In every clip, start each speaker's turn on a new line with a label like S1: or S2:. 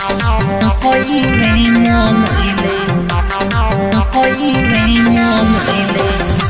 S1: Ako'y may monoile Ako'y may monoile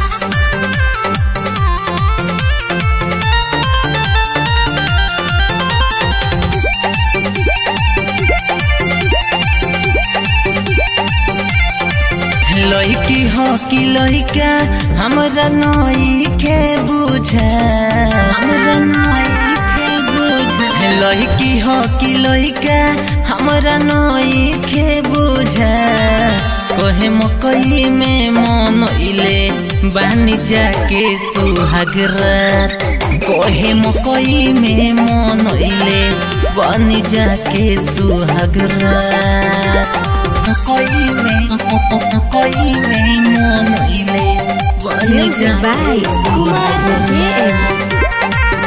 S1: लड़की हो कि लड़का हमरा नई के बुझा हमरा नई के बुझा लड़की हो कि लड़का हमरा नई के बुझा कहे मकई में मन इले बानी जाके सुहाग रात कहे मकई में मन इले बानी जाके सुहाग रात कोई में कोई में मोनइले बनी
S2: Music by Kumar JM.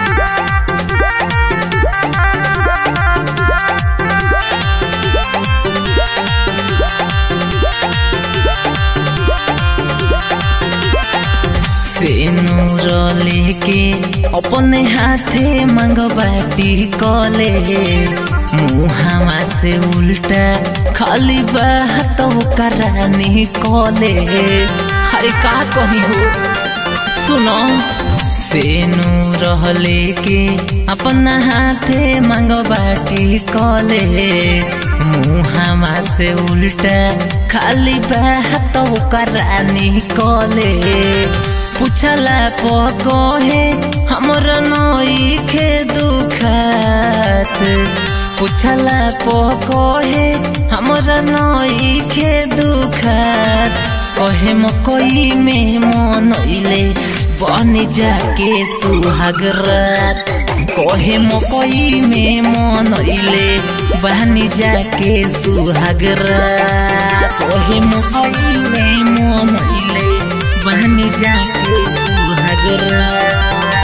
S1: सेनूर लेके अपने हाथे मंगबाटी कले मुहामा से उल्टा खाली बात करानी कले अरे का कही हो सुनो सेनू रहले के अपना हाथे मंगबाटी कले मुहामा से उल्टा खाली बात करानी कले पूछला पकहे हमर नई के दुखात पूछला पकहे हमर नई के दुखात कहे मकई में मन इले बन जाके सुहाग रात कहे मकई में मन इले बन जाके सुहाग रात कहे मकई में मन इले बन जाके सुहाग रात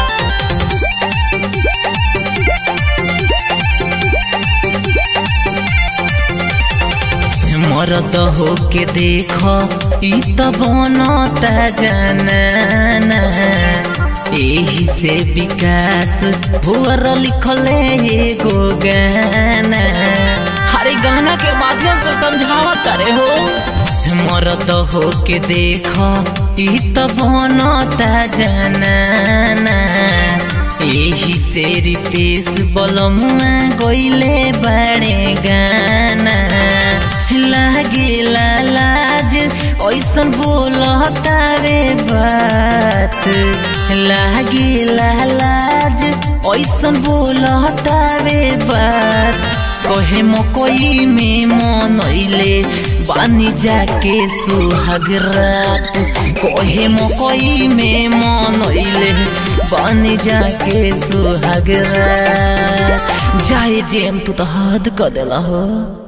S1: मरद होके देख ई त बनता जाना एही से विकास भुअर लिखले एगो गाना हरे गाना के माध्यम से समझावत रे हो मरद होके देख ई त बनता जाना एही से रितेश बलमुआ गइले बड़े गाना लागे लाज ऐसन बोलता रे बात लागे लाज ऐसन बोलता रे बात कहे मकई में मन अइले बानी जाके सुहाग रात कहे मकई में मन अइले बानी जाके सुहाग रात जाए जेम तू तो हद कर देला हो